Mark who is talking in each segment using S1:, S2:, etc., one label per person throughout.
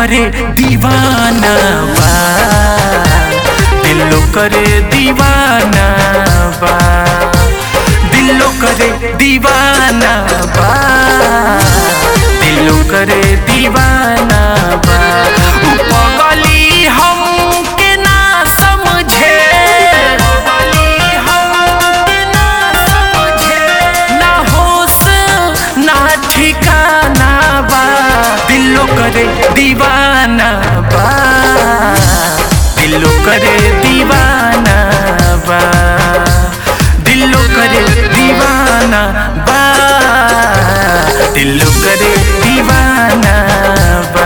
S1: करे दीवाना बा दिलो करे दीवाना बा दिलो करे दीवाना बा दिलो करे दीवाना बा उ पगली हमके ना समझे पगली हमके ना समझे ना होश ना ठिकाना बा दिलो करे दीवाना बा दिलो करे दीवाना बा दिलो करे दीवाना बा दिलो करे दीवाना बा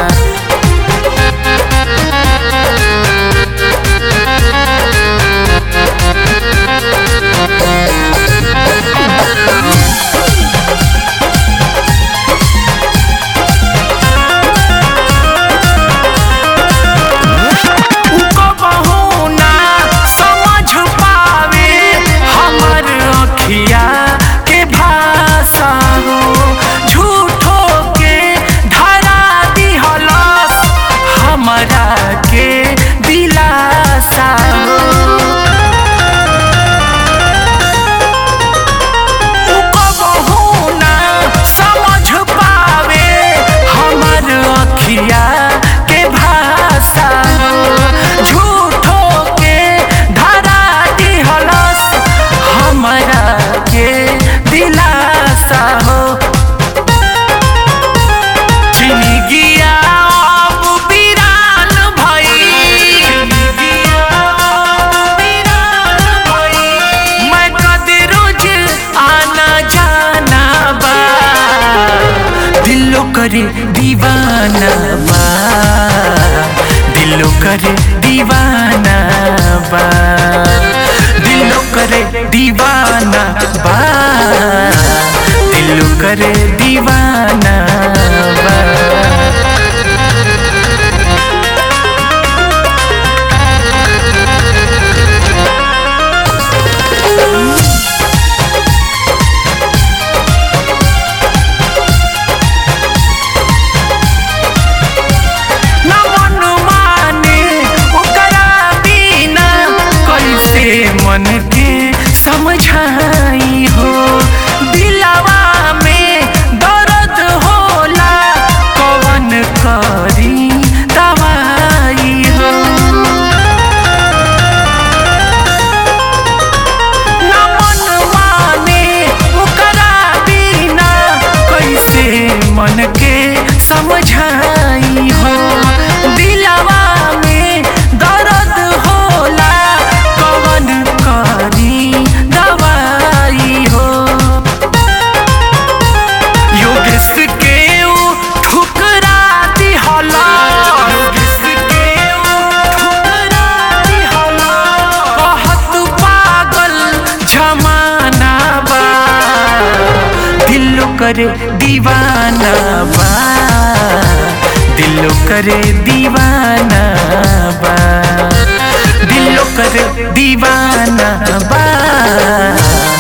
S1: कबहू ना समझ पावे हमर अखिया के भाषा हो झूठो के धरा दिहलस हमरा के दिलासा हो कबहू ना समझ पावे हमर अखिया के भाषा झूठो के धरा दिहलस हमरा के दिलासा हो जिंदगिया अब वीरान भइल। मैं कद रोज आना जाना बा दिलो करे दीवाना बा दिलो करे दीवाना बा दिलो करे दीवाना बा दिलो करे दीवाना बा न मन माने ओकरा बिना कैसे मन के समझाई हो दिलवा में दर्द होला कवन करी दवाई हो न मन माने ओकरा बिना कैसे मन के समझाई हो दिलवा में दर्द होला कवन करी दवाई हो योगेश के ऊ ठुकरा दिहला योगेश के ऊ ठुकरा दिहला कहत पागल जमाना बा दिलो करे दीवाना बा दिलो करे दीवाना बा दिलो करे दीवाना बा